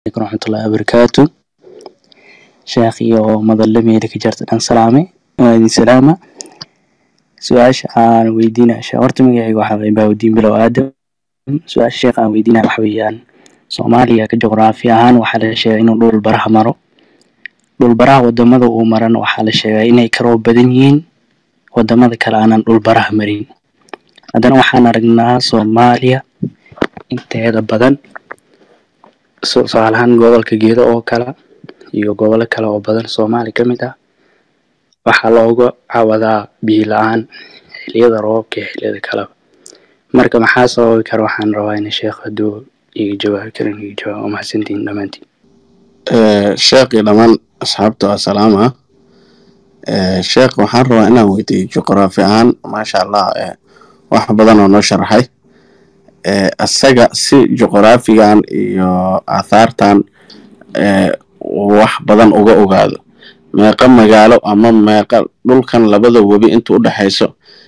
عليكم ورحمة الله وبركاته sheekh iyo madalamiida ka jarta dhan salaame waa idin salaama su-aasha aan weydiinaya sheekh horta magacayga waxaa waye baawdiin bilow aadam su-aasha sheekh aan weydiinaya waxa weeyaan soomaaliya ka juqraafi ahaan waxaa la sheegay inuu dhul baraha maro dhul baraha wadamada uu marana waxaa la sheegay inay ka roob badan yihiin wadamada kale aanan dhul baraha marin haddana waxaan aragnaa soomaaliya inteeda badan tusaale ahaan gobolka gedo oo kale iyo gobolo kale oo badan soomaali ka mid ah waxaa looga cawadaa biyo la-aan xiliyada roobka iyo xiliyada kaleba marka maxaa sababi kara waxaan rabaa in sheekh hadduu iga jawaabi karin iga jawaab waa mahadsantihin dhammaantiin sheekii dhammaan asxaabta waa salaama sheekh waxaan rabaa inaan weydiiyo juqraafi ahaan maasha allah wax badan oo noo sharaxay isaga si juqraafigan iyo aathaartan wax badan uga ogaado meeqa magaalo ama meeqa dhulkan labada webi inta u dhexayso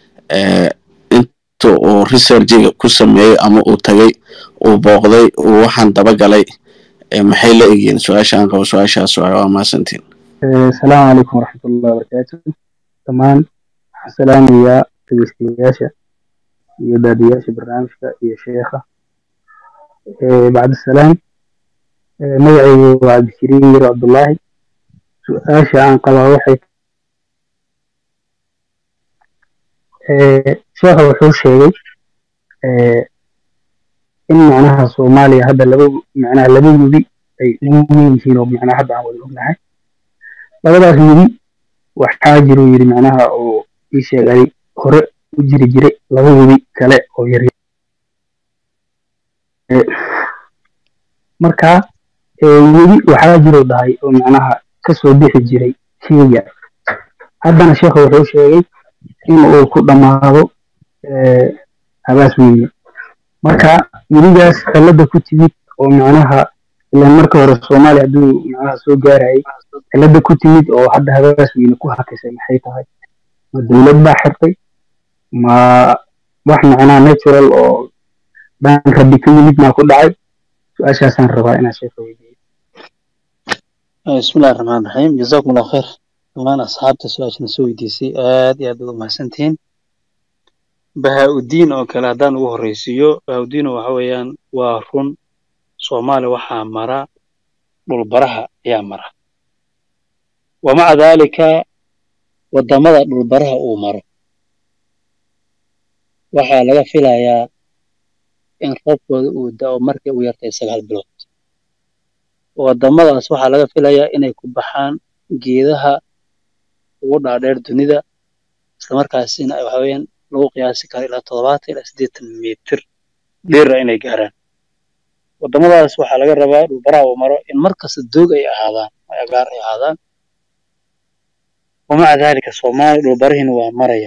inta uu researchiga ku sameeyey ama uu tagay uu booqday uu waxaan dabagalay maxay la egyihiin su-aasha aan qabo su-aashaas waay waa mahadsantiin asalaamu calaykum waraxmatullahi wabarakaatu dhammaan waxaan salaamayaa dhegeystayaasha iyo daadiyaasha barnaamijka iyo sheekha bacdisalaam magacaygu waa cabdikariim yiro cabdullaahi su-aasha aan qabaa waxay sheekha wuxuu sheegay in macnaha soomaaliya hadda laba macnaha laba webi ay ugu weyn yihiin oo macnaha hadda aan wada ognahay labadaas webi waxaa jiruu yidhi macnaha oo ii sheegay hore u jiri jiray laba webi kale oo yar marka webi waxaa jiruu dhahay oo macnaha kasoo bixi jiray kenya haddana sheekha wuxuu sheegay in uu ku dhammaado habaas weyne marka webigaas cilada ku timid oo macnaha ilaan marka hore soomaaliya hadduu macnaha soo gaarayay cilada ku timid oo hadda habaas weyne ku hakisay maxay tahay ma dowlad baa xirtay ma wax macnaha natural oo dhan rabbi ka yimid maa ku dhacay su-aashaasaan rabaa inaan sheeka weydiiyo bismillahi raxmaan raxiim jazaakum allah khayr dhammaan asxaabta su-aashana soo weydiisay aad iyo aad baad u mahadsantihiin bahaa-udiin oo kale haddaan ugu horreysiiyo bahaa-udiin waxa weeyaan waa run soomaaliya waxaa mara dhulbaraha ayaa mara wamaca daalika waddamada dhulbaraha uu maro waxaa laga filayaa in roobkooda uu da-o markay u yartay sagaal bilood waddamadaas waxaa laga filayaa inay ku baxaan geedaha ugu dhaadheer dunida islamarkaasina waxa weeyaan lagu qiyaasi karo ilaa toddobaatan ilaa siddeetan mitir dheera inay gaaraan waddamadaas waxaa laga rabaa dhulbaraha uu maro in mar kasta doog ay ahaadaan ay agaar ay ahaadaan wamaca daalika soomaaliya dhulbarihiina waa maraya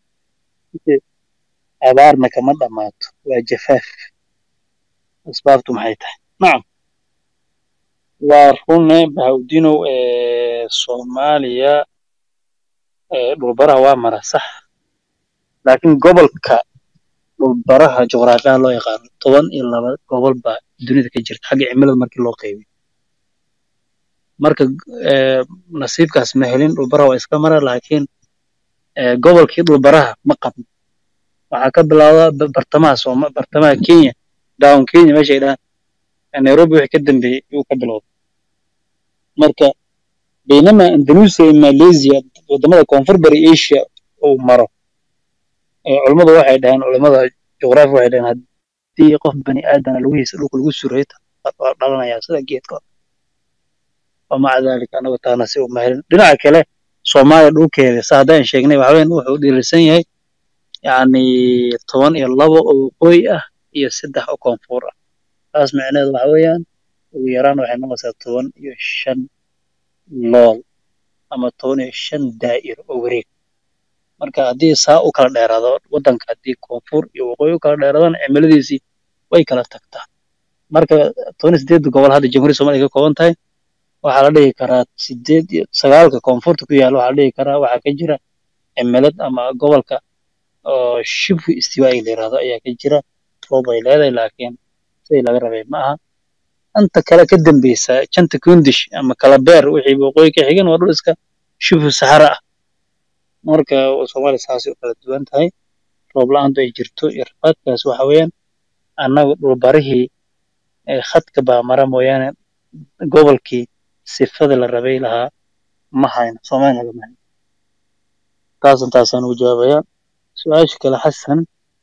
abaarna kama dhammaato waa jafaaf asbaabtu maxay tahay nacam waa runne bahawdinow soomaaliya dhulbaraha waa mara sax laakiin gobolka dhulbaraha juqraafiyaha loo yaqaano toban iyo laba gobol baa dunida ka jirta xagga cimilada markii loo qaybiyo marka nasiibkaas ma helin dhulbaraha waa iska mara laakiin gobolkii dhulbaraha ma qabno waxaa ka bilaabdaa bartamaha sooma bartamaha kenya down kenya meeshay dhahaan nairobi wixii ka dambeeyey yuu ka bilowday marka baynama indonesia iyo malaysia waddamada koonfur bari asia uu maro culummadu waxay dhaheen culummada juqraafi waxay dhaheen haddii qof bani aadana lugihiisa dhulka lagu suray waa dhalanayaa sida geedka wamaca daalika anagu taana si uma helin dhinaca kale soomaaliya dhulkeeda sa haddaan sheegnay waxaween wuxuu dhiirisan yahay yacni toban iyo labo oo waqooyi ah iyo saddex oo koonfur ah taas micneheedu waxa weeyaan ugu yaraan waxay noqonaysaa toban iyo shan lool ama toban iyo shan daa'ir oo wareeg marka haddii saa u kala dheeraado waddanka haddii koonfur iyo waqooyi u kala dheeraadaan cimiladiisii way kala tagtaa marka toban iyo sideedda gobol hadda jamhuuriyadda soomaaliya ka kooban tahay waxaa la dhihi karaa sideed iyo sagaalka koonfurta ku yaalla waxaa la dhihi karaa waxaa ka jira cimilad ama gobolka oo shibhu istiwaa'i la yidhaahdo ayaa ka jira roob ay leedahay laakiin sidii laga rabay ma aha inta kale ka dambeysa janta kundish ama kalabeer wixii waqooyi ka xigan waa dhul iska shubu sahara ah marka soomaaliya saasay u kala duwan tahay roob la-aantu ay jirto iyo rafaadkaas waxa weeyaan annagu dhulbarihii ee khadka baa mara mooyaane gobolkii sifada la rabay lahaa ma hayno soomaaliya lagama hayno taasan taasaan ugu jawaabayaa su-aasha kale xasan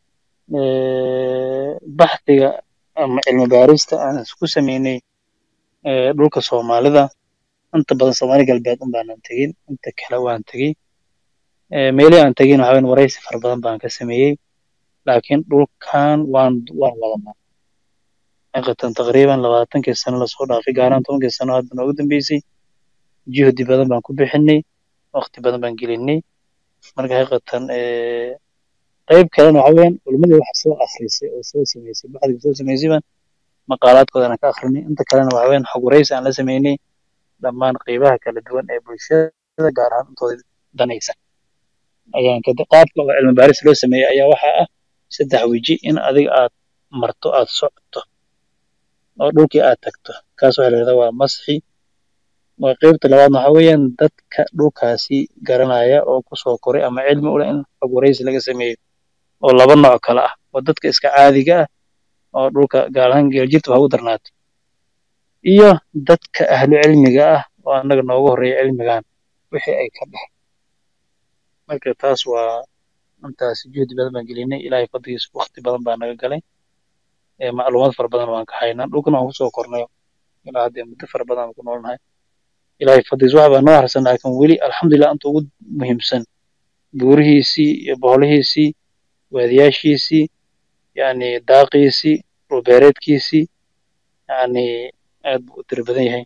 eh, baxdiga ama cilmi baarista aan isku sameynay eh, dhulka soomaalida inta badan soomaali galbeed un baanan tegin inta kale waan tegey Eh, meelihii aan tegin waxaa weyn waraysi fara badan baan ka sameeyey laakiin dhulkan waan waan wadanaa xaqiiqatan taqriiban labaatankii sano lasoo dhaafay gaaraan tobankii sano hadda noogu dambeysay juhdi badan baan ku bixinay waqti badan baan gelinay marka xaqiiqatan eh, qayb kalena waxa weeyaan culimadii waxa soo akhrisay oo soo sameysay baxdiga soo sameysay baan maqaalaadkoodana ka akhrinay inta kalena waxa weeyaan xog waraysi aan la sameynay dhammaan qeybaha kala duwan ee bulshada gaar ahaan intooda danaysa ayaan ka qaabka oo cilmi baaris loo sameeyey ayaa waxaa ah saddex weji in adiga aad marto aad socoto oo dhulkii aad tagto kaas waxaa la yidhahdaa waa masxi waa qeybta labaadna waxaa weeyaan dadka dhulkaasi garanaya oo kusoo koray ama cilmi u leh in xog waraysi laga sameeyo oo laba nooc kale ah oo dadka iska caadiga ah oo dhulka gaar ahaan geeljirta waxa ugu darnaato iyo dadka ahlu cilmiga ah oo annaga noogu horreeya cilmigan wixii ay ka dhex marka taas waa intaas juhdi badan baan gelinay ilaahay fadligiisa waqti badan baa naga galay ee macluumaad fara badan waan ka haynaa dhulkana waan kusoo kornay ilaa haddee muddo fara badan aan ku noolnahay ilaahay fadligiisa waxa baa noo harsan laakiin weli alxamdulilah inta ugu muhiimsan buurihiisii iyo boholihiisii waadiyaashiisii yacni daaqiisii dhulbeereedkiisii yacni aad buu u tiro badan yahay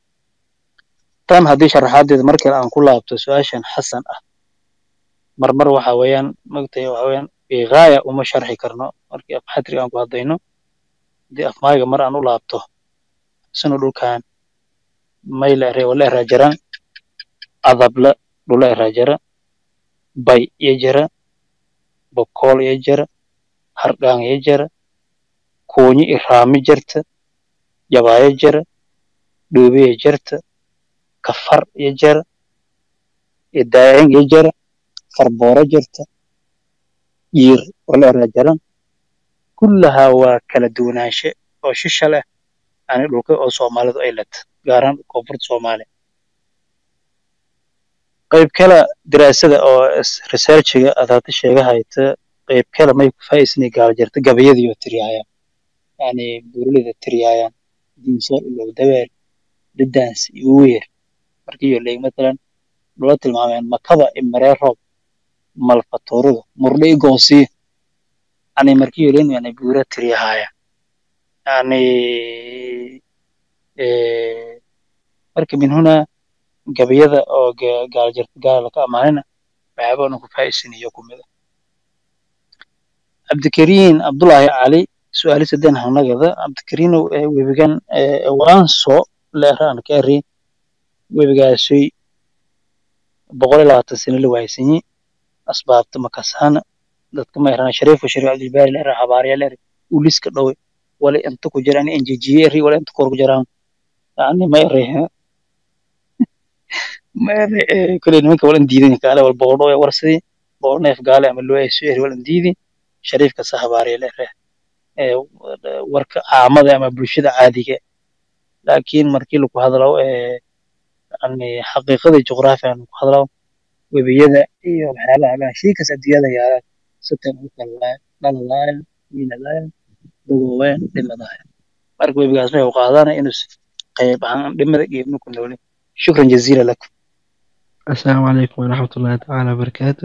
tan haddii sharaxaadeeda mar kale aan ku laabto su-aashan xasan ah marmar waxa weeyaan magtay waxa weeyaan bigaaya uma sharxi karno markii afxatriga aan ku hadlayno haddii afmaaga mar aan u laabto sino dhulkan mayla ere wala eraa jara adabla dhula eraa jara bay iyo jara bokool iyo jara hardhaan iyo jara kuunyi iraami jarta jabaayo jara dhoobiya jarta kafar iyo jara idaayang iyo jara farbooro jirta yiir wala eraa jaran kullahaa waa kala duwanaanshe oo shisha leh yani dhulka oo soomaalidu ay leta gaaraan koonfurta soomaaliya qayb kale daraasada oo researchiga aad hadda sheega hayta qayb kale may ku faa'iisnay gaal jirta gabayadii oo tiriyaayaan yani buuralida tiriyaayaan diinsoor ilow dabeel dhadaans iyo weer markii iyo leeg matalan dhula tilmaameen makaba imaree roob malfatoorada murdhe i goosii yani markii iyo leen yani buura tiriyahaaya yani marka min huna gabayada oo gaal jirta gaala ka amaanina waxyaaba onan ku faa'iisinayo kumid ah cabdikariin abdullaahi cali su-aali sadeen hanagada cabdikariinow webigan waanso leeraan ka eri webigaasay boqol iyo labaatan sano la waaysanyi asbaabta makasaana dadka ma erana shariifo shariif cabdilbaari leera habaarya leer uliska dhowe wala inta ku jiraan enjejiye eri wala inta kor ku jiraan yani ma ere ma ere kule nimanka walan diidin kaale wal boqol dhowe warsadii boqol neef gaale ama loo ayso eri walan diidi shariifka sa habaarya leere warka caamada ama bulshada caadiga laakiin markii lagu hadlo yani xaqiiqadii juqraafiga lagu hadlo webiyada iyo waxyaabaha dhan shaykas adduunyada yaalaan sitan u kala dhalalaayaan wiinalaayaan dagooween dhimadaaya marka webigaas waxay u qaadana inuu qayb ahaan dhimada geebna ku noolin shukran jaziila lakum asalaamu calaykum waraxmatullaahi tacaala wabarakaatu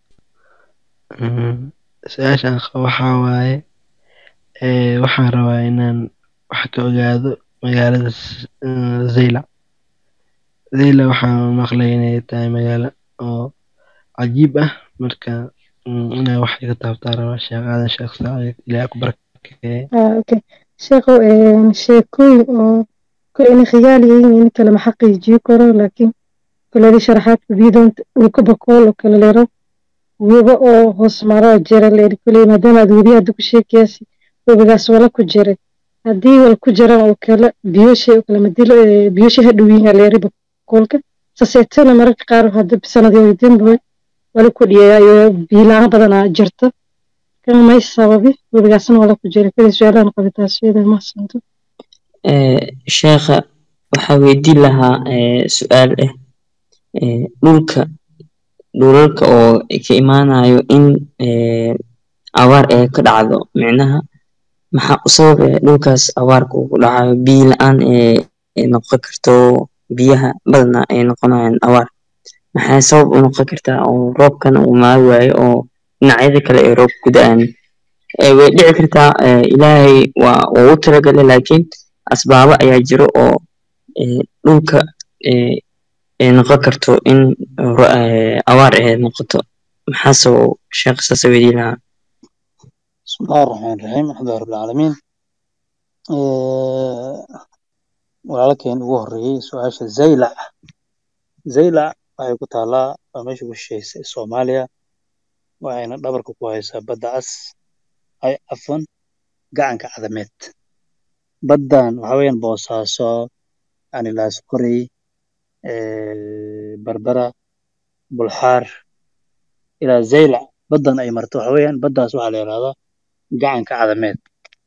su-aashaan qabo waxaa waaye waxaan rabaa inaan wax ka ogaado magaalada zaylac zaylac waxaan maqlay inay tahay magaalo oo cajiib ah marka inaa wax iga taabtaa rabaa sheekh aadan sheekh saacid ilaahay ku barakeeye okay sheekho sheekooyin oo koleyna khiyaal yihiin in kale ma xaqiijiyo karo laakiin koleyda sharaxaadka biidoonta dhulka bakool oo kale leero weba oo hoos maro jira leeri koley maadaama aad webi hadda ku sheekayasi webigaas wala ku jiray haddii wal ku jiraan oo kale biyosha oo kale madilo biyosha ha dhow yihiin leeri bakoolka saseetana mararka qaar hadda sanadii damboy wala ku dhiyayo biilaan badanaa jirta kan may sababi webigaasna wala ku jira kali su-aalahan qabitaasiyada mahadsanto sheekha waxaa weydiin lahaa su-aal ah dhulka dhulalka oo ka imaanayo in abaar ay ka dhacdo micnaha maxaa u sabab eh dhulkaas abaarka uu ku dhacayo biyo la-aan ay noqon karto biyaha badana ay noqonayaan abaar maxay sabab u noqon kartaa oo roobkana uu maagi waayo oo dhinacyada kale ay roob ku da-aan way dhici kartaa ilaahay waa uu u talagalay laakiin asbaabo ayaa jiro oo dhulka ay noqon karto in abaar ay noqoto maxaa sabab sheekh saasa weydiin lahaa بسم الله الرحمن الرحيم الحمد لله رب العالمين walaalkeen ugu horeeyey su-aasha zaylac zaylac waxay ku taalaa waa meesha ugu shisheysay soomaaliya waxayna dhabarka ku haysaa badda cas ay afan gacanka cadameed baddan waxa weeyaan boosaaso anilaas qorey barbara bulxaar ilaa zaylac baddan ay marto waxa weeyaan baddaas waxaa la yidhahdaa gacanka cadameed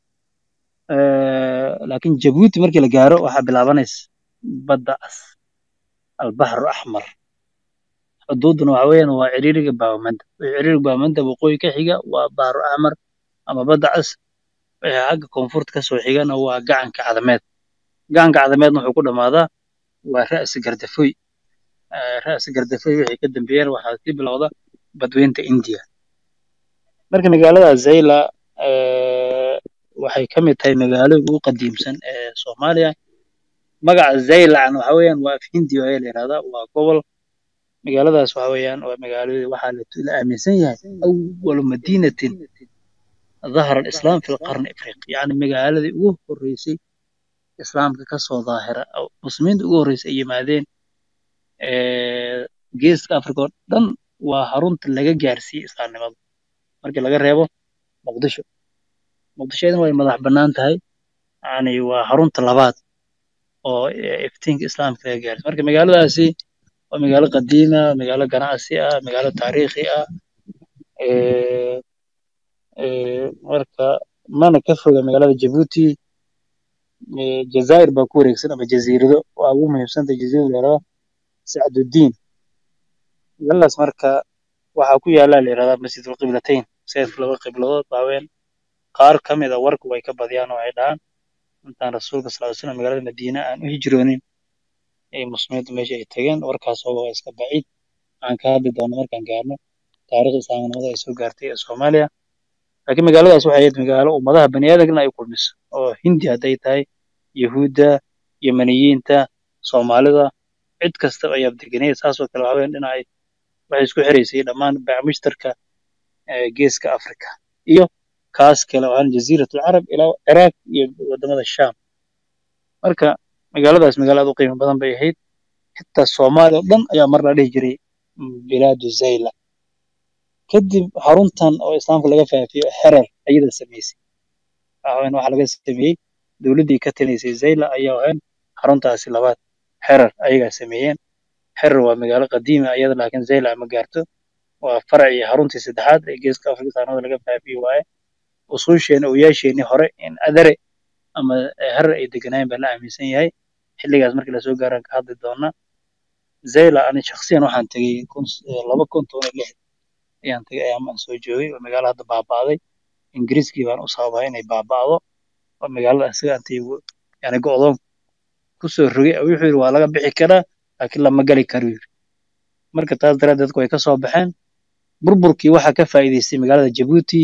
laakiin jabuuti markii la gaaro waxaa bilaabanaysa badda cas albaxru axmar xuduuduna waxa weeyaan waa ciriiriga baawamanda wixii ciriiriga baawamanda waqooyi ka xiga waa bahru axmar ama badda cas wixii xagga koonfurta kasoo xigana waa gacanka cadameed gacanka cadameedna wuxuu ku dhammaadaa waa ra'si gardafoy ra'si gardafoy wixii ka dambeeyana waxaa sii bilowda badweynta indiya marka magaalada zayla waxay ka mid tahay magaalooyinka ugu qadiimsan ee soomaaliya magaca zaylacna waxa weeyaan waa af hindi ayaa la yidhahdaa waa gobol magaaladaas waxa weeyaan waa magaalada waxaa la aaminsan yahay awalu madiinatin ظهر الإسلام في القرن الإفريقي يعني مقالة ugu horeysay islaamka kasoo daahira muslimiinta ugu horeysay ay yimaadeen geeska africa oo dhan waa harunta laga gaarsiiyey islaamnimada markii laga reebo muqdisho muqdisho iyadana way madax bannaan tahay yani waa harunta labaad oo iftiinka islaamka laga gaarsiiyo marka magaaladaasi waa magaalo qadiima magaalo ganacsi ah magaalo taariikhi ah marka mana ka foga magaalada jabuuti jazaa'ir baa ku wareegsan ama jasiirado waa ugu muhiimsanta jasiirada la yidhahdo sacdudiin magaaladaas marka waxaa ku yaala la yidhahdaa masjidul qiblatayn sayidka laba qibladood baaween qaar ka mid a warku way ka badiyaan oo ay dhahaan intaan rasuulka sal ly slam magaalada madiina aan u hijroonin ay muslimiintu meesha ay tageen warkaas oo waa iska baciid aan ka hadli doono markaan gaarno taariikhda islaamnimada ay soo gaartay ee soomaaliya laakiin magaaladaas waxay ahayd magaalo ummadaha bani aadamkana ay kulmiso oo hindi hadday tahay yahuudda yemaniyiinta soomaalida cid kasta ayaa deganaya saasoo kale waxa weeyaan dhinacay waxay isku xiraysay dhammaan bacmushtarka geeska africa iyo kaas kale oo aan jasiirat alcarab ilaa ciraaq iyo wadamada sham marka magaaladaas magaalo aad u qiimo badan bay ahayd xitaa soomaaliya oo dhan ayaa mar la dhihi jiray bilaadu zayla kadib xaruntan oo islaamka laga faafiyo xerer ayada samaysay waxaan waxa laga sameeyey dowladdii ka tinaysay zayla ayaa ahayn xaruntaasi labaad xerer ayagaa sameeyeen xerer waa magaalo qadiima ayada laakiin zayla ma gaarto waa faracii xaruntii saddexaad ee geeska afrika islaamada laga faafiyo waaye usuusheena oyaasheenii hore in adare ama herer ay deganaayeen baa la aaminsan yahay xilligaas markii lasoo gaaraan ka hadli doona zayla ani shakhsiyan waxaan tegey laba kun toban iyo lix ayaan tagay ayaamaan soo joogay oo magaalo hadda baaba'day ingiriiskii baan u sababahay inay baaba'do oo magaalada isaga antay yani go'doon kusoo rogay wuxuu yidhi waa laga bixi karaa laakiin lama gali karo yidhi marka taas daraaddeed dadku way ka soo baxeen burburkii waxaa ka faa'iidaystay magaalada jabuuti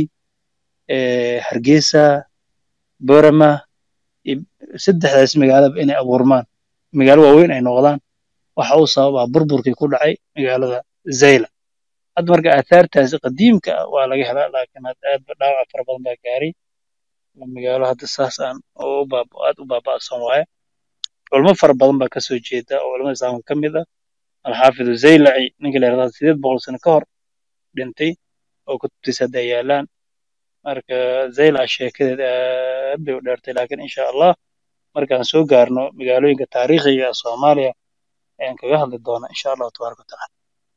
hargeysa borama saddexdaas magaalaba inay abuurmaan magaalo waaweyn ay noqdaan waxa uu sababaa burburkii ku dhacay magaalada zayla hadda marka aahaartaasi qadiimka ah waa laga helaa laakiin hadda aad ba dhaawac fara badan baa gaaray magaalo hadda saas aan oo aad u baaba'san waaye culmo fara badan baa kasoo jeeda oo culamada islaamka ka mid ah alxaafidu zaylaci ninka la yidhahdaa sideed boqol sano ka hor dhintay oo kutubtiisa hadda yaalaan marka zayla sheekadeed aad bay u dheertay laakiin insha allah markaan soo gaarno magaalooyinka taariikhiga ee soomaaliya ayaan kaga hadli doonaa insha allahu tabaaraka watacaala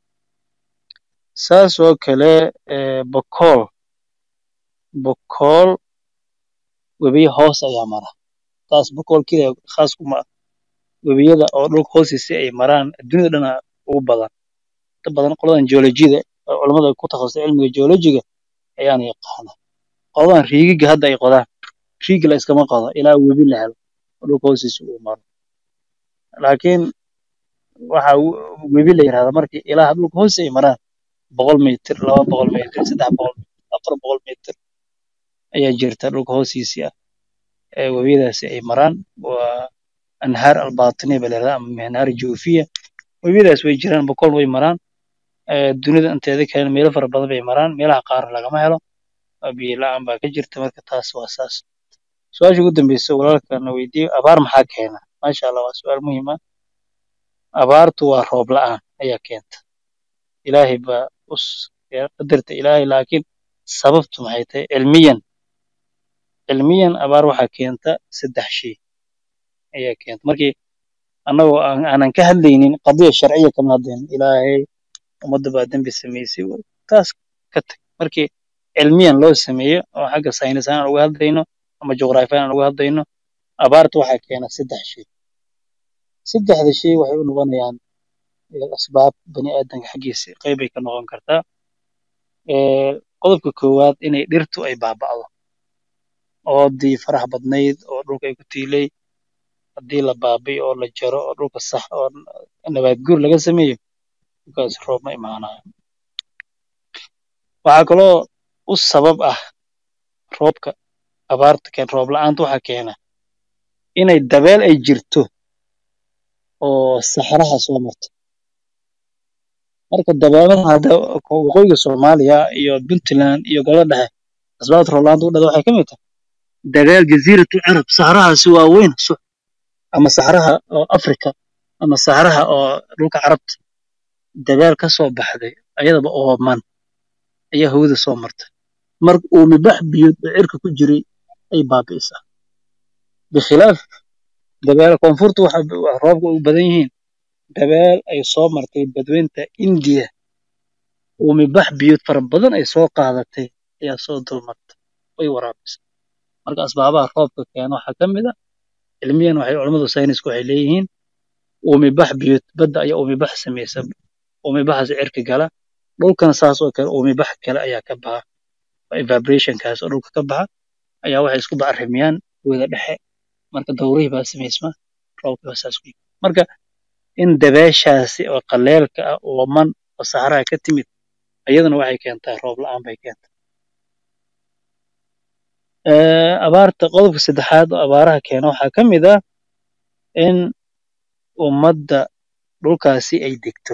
saas oo kale eh, bokool bokool webiyo hoos ayaa mara taas bokool keliya khaas kuma ah webiyada oo dhulka hoostiisa ay maraan dunida dhana ugu badan inta badan qoladan geolojiyada oo culamada ku takhasusay cilmiga geolojiga ayaana yaqaana qoladan riigiga hadda ay qodaan riigi la iskama qodo ilaa webi la helo oo dhulka hoostiisa uu maro laakiin waxa w- webi la yidhahda markii ilaa dhulka hoostiisa ay maraan boqol mitir laba boqol mitir saddex boqol mitir afar boqol mitir ayaa jirta dhulka hoostiisii ah ee webiyadaasi ay maraan waa anhaar albatiniya baa la yidhahdaa ama anhaar juufiya webiyadaas way jiraan boqol way maraan ee dunida inteeda kale meelo fara badan bay maraan meelaha qaarna lagama helo oo biyo la-aan baa ka jirta marka taas waa saas su-aasha ugu dambeysa walaalkana weydiiyo abaar maxaa keena maasha allah waa su-aal muhiim ah abaartu waa roob la-aan ayaa keenta ilaahay baa us qadarta ilaahay laakiin sababtu maxay tahay cilmiyan cilmiyan abaar waxaa keenta saddex shay ayaa keenta markii annagoo aan- aanan ka hadlaynin qadiya sharciya kama hadlaynin ilaahay ummadda baa dembi samaysay taas ka tag markii cilmiyan loo sameeyo oo xagga saynis ahaan aan uga hadlayno ama juqraafi ahaan aan uga hadlayno abaarta waxaa keena saddex shay saddexda shay waxay u noqonayaan eh, asbaab bani aadamka xaggiisa qayb ay ka noqon kartaa Eh, qodobka koowaad inay dhirtu ay baaba'do oodii faraha badnayd oo dhulka ay ku tiilay haddii la baabi'iyo oo la jaro oo dhulka sax oo nabaad guur laga sameeyo dhulkaas roob ma imaanayo waxaa kaloo u sabab ah roobka abaarta keen roob la'aanta waxaa keena inay dabeel ay jirto oo saxaraha soo marto marka dabeelaha hadda waqooyiga soomaaliya iyo puntland iyo gobolada dhexe asbaabta roob la'aanta u dhada waxay ka mid tahay dabeel jasiiratu carab saxarahaasi waa weyn su- ama saxaraha oo afrika ama saxaraha oo dhulka carabta dabeel ka soo baxday ayadaba ooman ayaa hawada soo martay marka uumibax biyood oo cirka ku jiray ay baabi'isaa bikhilaaf dabeel koonfurta waxa waxa roobka ugu badan yihiin dabeel ay soo martay badweynta indiya uumibax biyood fara badan ay soo qaadatay ayaa soo dulmartay way waraabisay marka asbaabaha roobka keena waxaa ka mid a cilmiyan waxay culammadu saynisku waxay leeyihiin uumibax biyood badda ayaa uumibax samaysa uumibaxaas cirka gala dhulkana saas oo kale uumibax kale ayaa ka baxa evaporationkaas oo dhulka ka baxa ayaa waxay isku bacrimiyaan wada dhexe marka dawrihii baa samaysma roobka baa saas ku yimid marka in dabeeshaasi oo qaleelka ah ooman oo saxaraha ka timid iyadana waxay keentaa roob la'aan bay keentaa Eh, abaarta qodobka saddexaad oo abaaraha keena waxaa ka mid ah in ummadda dhulkaasi ay degto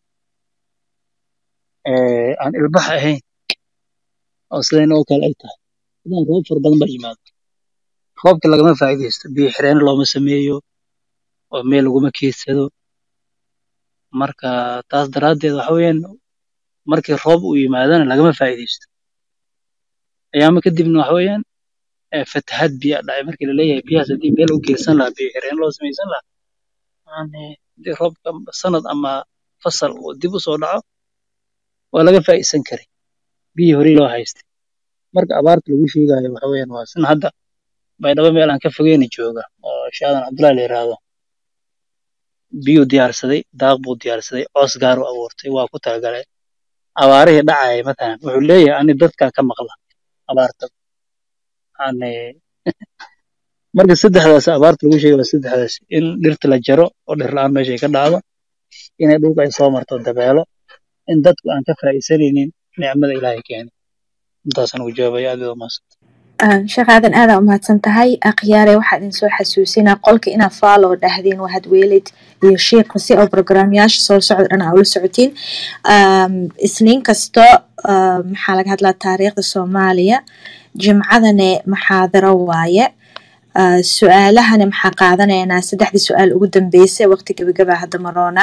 eh, aan ilbax ahayn oo sidayna oo kale ay tahay haddana roob fara badan baa yimaado roobka lagama faa'iidaysto biyo xireen looma sameeyo oo meel laguma keydsado marka taas daraaddeed waxa weeyaan markii roob uu yimaadana lagama faa'iidaysto ayaama kadibna waxa weeyaan eh, fatahaad biyaa dhacay markii laleeyahay biyahaas haddii meel u geysan lahaa biyo xireen loo samaysan lahaa yani haddii roobka sanad ama fasal uu dib u soo dhaco waa laga faa'iidsan karay biyii horey loo haystay marka abaarta lagu sheegayo waxa weeyaan waa sin hadda baydhabo meel aan ka fogeyni jooga oo shaadan cabdullahi la yiraahdo biyuu diyaarsaday daaq buu diyaarsaday coos gaar u abuurtay waa ku talagalay abaarihii dhacaya matalan wuxuu leeyahay ani dadkaa ka maqla abaarta yani marka saddexdaas abaarta lagu sheegay waa saddexdaas in dhirta la jaro oo dhir la'aan meesha ay ka dhacdo inay dhulka ay soo marto dabeelo in dadku aan ka faa'iidsanaynin nicmada ilaahay keenay intaasaan ugu jawaabaya aad baad umahadsan sheekh aadan aadaa umahadsan tahay akhyaare waxaa idin soo xasuusinaa qolka inaad follow dhahdeen wahad weelid iyo sheekha si oo programyaasha soo socda dhan aa ula socotiin Um, isniin kasto uh, maxaa laga hadlaa taariikhda soomaaliya jimcadane maxaadaro waaye Uh, su-aalahana maxaa qaadanaynaa saddexdii su-aal ugu dambeysay waqti gabagabaa hadda maroona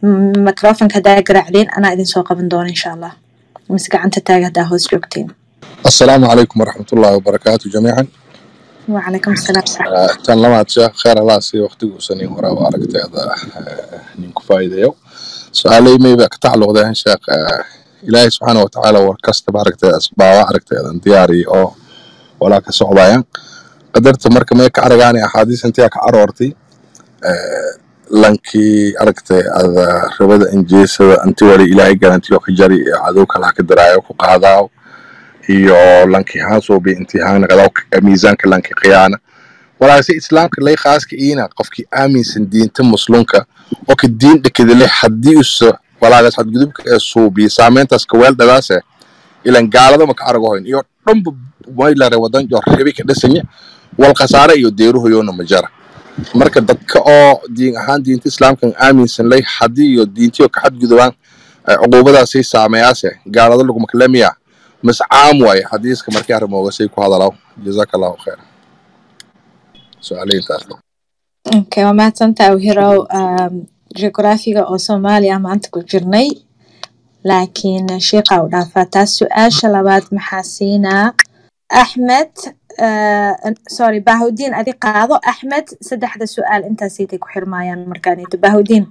microfonka haddaa garaacdeen anaa idin soo qaban doona insha allah mise gacanta taaga haddaa hoos joogtiin السلام عليكم ورحمة الله وبركاته جميعا وعليكم السلام آه، tan labaad sheekh kheer allah siiyo waqtiguusani horaa u aragteeda ninku faa'iidayo su-aalay mayba ka tacalluqdeen sheekh ah, ilaahay subxaana wa tacaala war kastaba aragteeda asbaaba aragteedan diyaariya oo walaa ka socdayan qadarta marka may ka aragaani axaadiis intii ka aroortay eh, lankii aragtay ada rabada injeesada anti wali ilaahay garantiyo ka jari iyo cadow kala ka daraayo ku qaadaaw iyo lankii haasuubi intihaan qadaw miisaanka lankii qiyaana walaase islaamka lay khaaska iina qofkii aaminsan diinta muslimka oo ka diin dhakadale haddii usa walaagaas xadgudubka ee suubiya saameyntaas ka weel dhadaase ilan gaalada maka aragohoyn iyo dhanba maylare wadan jo rebi ka dhisanya wal khasaare iyo deeruhoyoona ma jara marka dadka oo diin ahaan diinta islaamkan aaminsan lay haddii iyo diintiyo ka xadgudubaan eh, cuquubadaasay saameeyaase gaalada laguma kalamiya mas caam waaye xadiiska markii arrimoogasay ku hadalaw jazaaka allahu khayr su-aalayntaas okay waa mahadsantahay wihirow um, geograafiga oo soomaaliya maanta ku jirnay laakiin sheekha u dhaafaa taas su-aasha labaad maxaa siinaa axmed uh, sorry bahudiin adi qaado axmed saddexda su-aal intaasaytay ku xirmaayaan markaanito bahudiin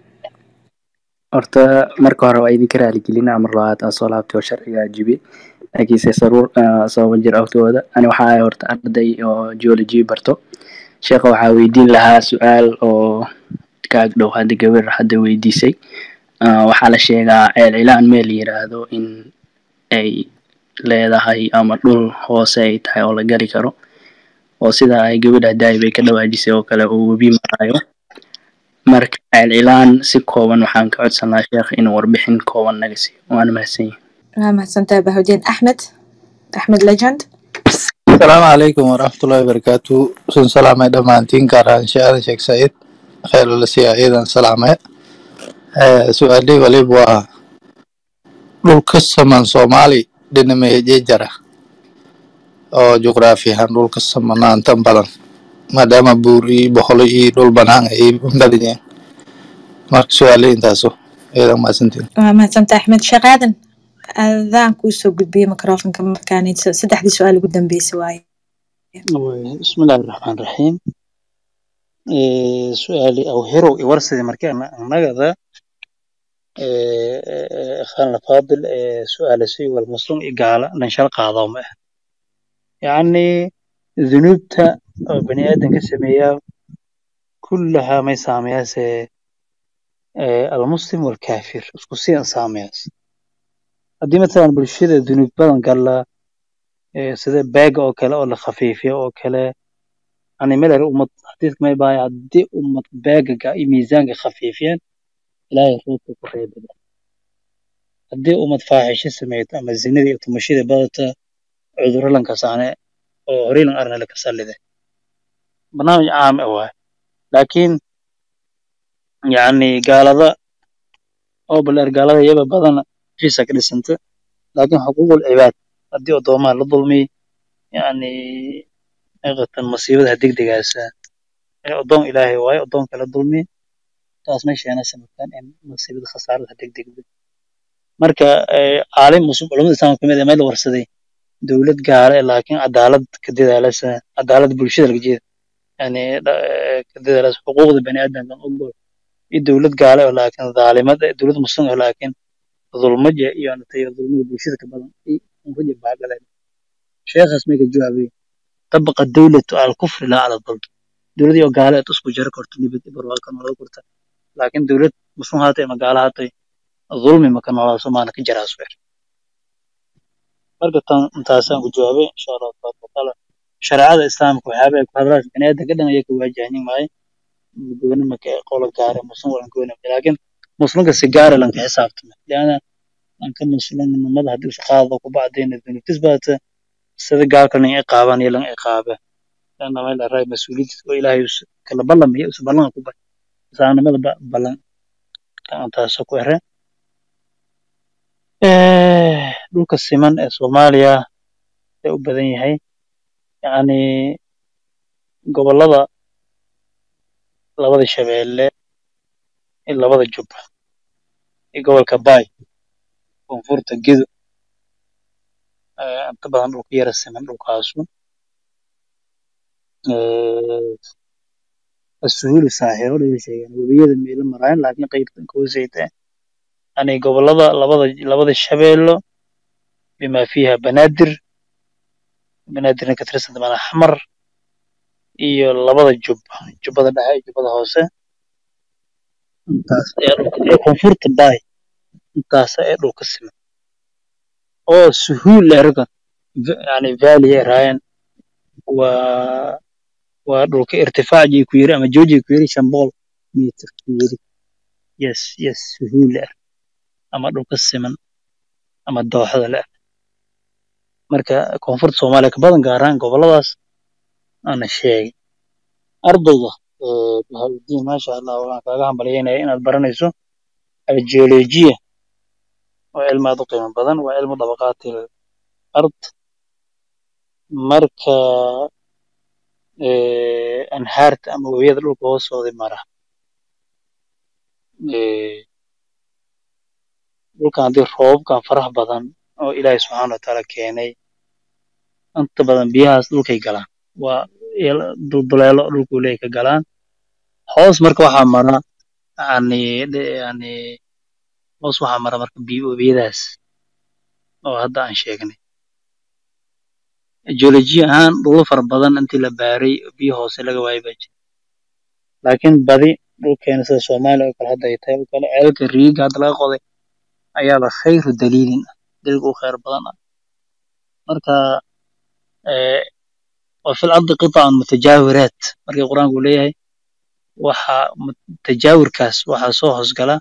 horta marka hore waa idinka raaligelinaa mar labaad aan soo laabtay oo sharciga jibi laakiinse saruur sababa jir awtooda ani waxa ahay horta arday oo geology barto sheekha waxaa weydiin lahaa su-aal oo kaag dhow hadda gabar hadda weydiisay Ah, waxaa la sheegaa ceel cilaan meel yiraahdo in ay leedahay ama dhul hoose ay tahay oo la gali karo oo sida ay gabadha daayib ay ka dhawaajisay oo kale uu webi marayo marka ceel cilaan si kooban waxaan ka codsan lahaa sheekh inuu warbixin kooban naga siiyo waana mahadsan yahay waa mahadsantahay bahudiin axmed axmed legend السلام عليكم ورحمة الله وبركاته سن سلامة دمانتين كاران شعر شيخ سعيد خير لسيا أيضا سلامة آه، سؤالي وليب waa dhulka saman soomaali dhinamaya jejara oo juqraafi ahaan dhulka samanaantan badan maadaama buur iyo boqolo iyo dhul banaan ay badan yihiin marka su-aalay intaaso ayada mahadsantiin waa mahadsantahay axmed sheekh aadan adaan kuusoo gudbiyey microfonka markaanito saddexdii su-aal ugu dambeysay waaye بسم الله الرحمن الرحيم إيه سؤالي أو هيرو يورسدي مركي أنا نجدا إيه خان الفاضل إيه سؤال سي والمسلم إقالة ننشر قاضم يعني ذنوبتا أو بني آدم كسمية كلها ما يسامياس إيه المسلم والكافر اسكسي سامياس هدي مثلا بالشدة ذنوب بدن قال إيه سيدا باق أو كلا أو خفيفية أو كلا يعني ملر أمة حديث ما يبقى عدي أمة باقة ميزان خفيفين ilaahay roobka ku reebada haddii ummad faaxisho sameeyto ama zinada iyo tumashada badata cudurro lankasaane oo horey lan arna laka sallide barnaamij caam ah waay laakiin yacni gaalada oo baleer gaalada iyaba badana heshiisa ka dhisanta laakiin xuquuqul cibaad haddii addoomaha la dulmiy yacni haqiqatan masiibada degdegaasa ee addoon ilaahay waayo addoonka la dulmiy taas meesheena samataan in masiibada khasaarada degdegda marka eh, caalim muslim culamada islaamka kamid ah meel la warsaday dowlad gaale eh, laakiin cadaalad ka dadaalasa cadaalad bulshada laga jeeda yani dha- eh, ka dadaalasa xuquuqda bani aadamka ogol iyo dowlad gaale oo laakiin dhaalimad eh, dowlad muslim oo laakiin dulmaja iyo natay dulmada bulshada ka badan iyo unfaja baagaleen sheekhaas may ka jawaabay tabaqa dawlatu al kufri laa ala dulm dowladii oo gaale aad isku jari karto nibad iyo barwaaqo nolol kurta laakiin dowlad muslim haatay ama gaala haatay dulmi maka noolaa somaana ka jaraas weer marka tan intaasaan ku jawaabay insha allahu tabaaraka watacaala shareecada islaamka waxyaaba ay ku hadlaan bani aadamka dhan ayay ka waajahnin maayo gooni maka qola gaare muslim walan gooni maka laakiin muslimka si gaara lanka xisaabtama liana lanka muslimnimada haddii is qaado ku bacdayna dunubtis baata sida gaalka nin iqaaban iyo lan iqaabe لأن ما إلا رأي مسؤولية وإلهي يس- كلا بلن هي يس بلن كوبا سانا ماذا ب- بلن أنت سكو إهرة إيه دولك السيمان إيه سوماليا ee u badan yahay yacni gobollada labada shabeelle iyo labada jubba iyo gobolka baay koonfurta gedo eh, inta badan dhulka yara siman dhulkaasu Eh, asuhulu saaxiro dhiga sheegaan webiyada meelo maraayan laakiin qaybtan koosayta yani gobolada labada labada shabeello bima fiiha banaadir banaadirna ka tirsan mana xamar iyo labada jub jubbada dhexe iyo jubbada hoose intaas ayaa dhulka iyo koonfurta baay intaas ayaa dhulka siman oo suhuul erga yani valley ay raayaan waa waa dhulka irtifaacii ku yiri ama joojii ku yiri shan boqol mitir ku yiri yes yes suhuul ah ama dhulka siman ama dooxada leh marka koonfurta soomaaliya ka badan gaar ahaan goboladaas ana sheegay ardayga eh, bahaudiin maasha allah waxaan kaaga hambalyeynaya inaad baranayso algeologiya waa cilmi aad u qiimo badan waa cilmu dabaqaatil ard marka eh, anhaarta ama webiyada dhulka hoostooda mara eh, dhulkan haddii roobabkan faraha badan oo ilaahay subxaana wa tacaala keenay inta badan biyahaas dhulkay galaan waa il- dulduleelo dhulku leeyahay ka galaan hoos marka waxaa mara yani de- yani hoos waxaa mara marka biyo webiyadaas oo hadda aan sheegnay geology ahaan dhulal fara badan intii la baaray biyo hoose laga waayay baa jira laakiin badi dhulkeena sida soomaaliya oo kale hadda ay tahay oo kale ceelka riiga hadda laga qoday ayaaba khayru daliilin ah daliilka u khayr badan ah marka eh, wa fil ardi qitacun mutajaawiraat markii qur-aanku uu leeyahay waxa mu- tajaawurkaas waxaa soo hoosgala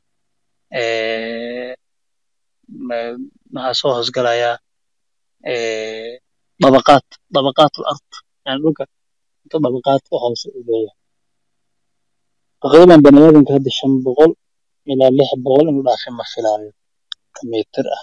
eh, ma- waxaa soo hoosgalaya eh, dabaqaat dabaqaat ard yani dhulka inta dabaqaat ka hoose uu leeyahay taqriiban bani aadamka hadda shan boqol ilaa lix boqol inuu dhaafay ma filaayo ka mitir ah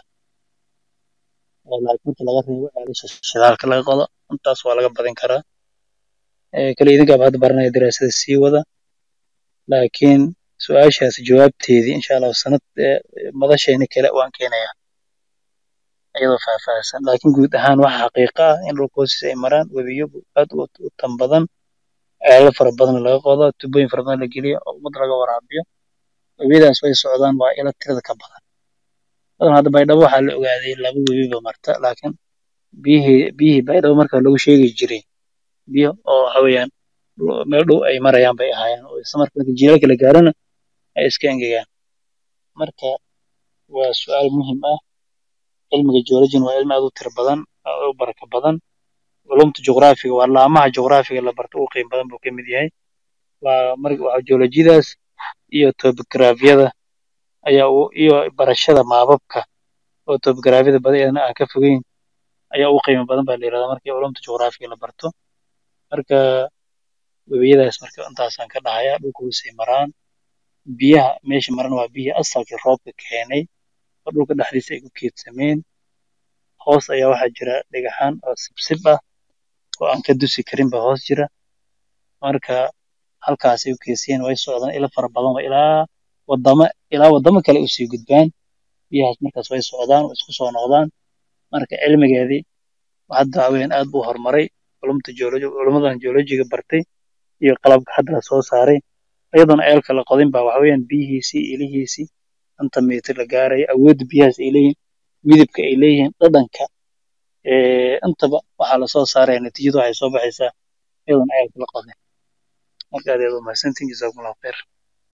oo laakiin marka laga reebo ceelasha shidaalka laga qodo intaas waa laga badin karaa Eh, kale idinkaaba hadda baranaya daraasada sii wada laakiin su-aashaas jawaabteedii insha allahu sanad eh, madasheeni kale waan keenayaa iyadoo faahfaahsan laakiin guud ahaan waxa xaqiiqa ah in dhulka hoostiisa ay maraan webiyo aad u u tan badan ceelal fara badan laga qodo tubooyin fara badan la geliyo oo ummad laga waraabiyo webiyadaas way socdaan waa ilo tirada ka badan badan hadda baydhabo waxaa la ogaaday laba webiba marta laakiin biyihii biyihii baydhabo marka lagu sheegi jiray biyo oo waxa weeyaan dhul- meel dhow ay marayaan bay ahaayeen oo isla marka marka jiilaalka la gaarana ay iska engegaan marka waa su-aal muhiim ah cilmiga geologin waa cilmi aad u tiro badan oo u baraka badan culumta juqraafiga waa laamaha juqraafiga la barto ugu qiimo badan buu ka mid yahay waa marka waa geolojidaas iyo topografyada ayaa u iyo barashada maababka oo topografyada badadeedna aan ka fogeyn ayaa ugu qiimo badan baa la yidhahdaa markii culumta juqraafiga la barto marka webiyadaas marka intaasaan ka dhahayaa dhulka hoosay maraan biyaha meesha maran waa biyihii asalkii roobka keenay oo dhulka dhexdiisa ay ku keedsameen hoos ayaa waxaa jira dhagaxaan oo sibsib ah oo aan ka dusi karin baa hoos jira marka halkaasay u keesiyeen way socdaan ilo fara badan waa ilaa wadamo ilaa wadamo kale usii gudbaan biyahaas markaas way socdaan way isku soo noqdaan marka cilmigeedii hadda waxa weeyaan aad buu horumaray culumta geology culummadan geologiga bartay iyo qalabka hadda la soo saaray iyadoona ceelka la qodin baa waxa weeyaan biyihiisii ilihiisii inta mitir la gaaraya awoodda biyahaas ay leeyihiin midabka ay leeyihiin dhadhanka ee intaba waxaa lasoo saaraya natiijadu waxay soo baxaysaa iyadoona ceelka la qodin marka aad ayaad u mahadsantihin jasaakum allahu khayr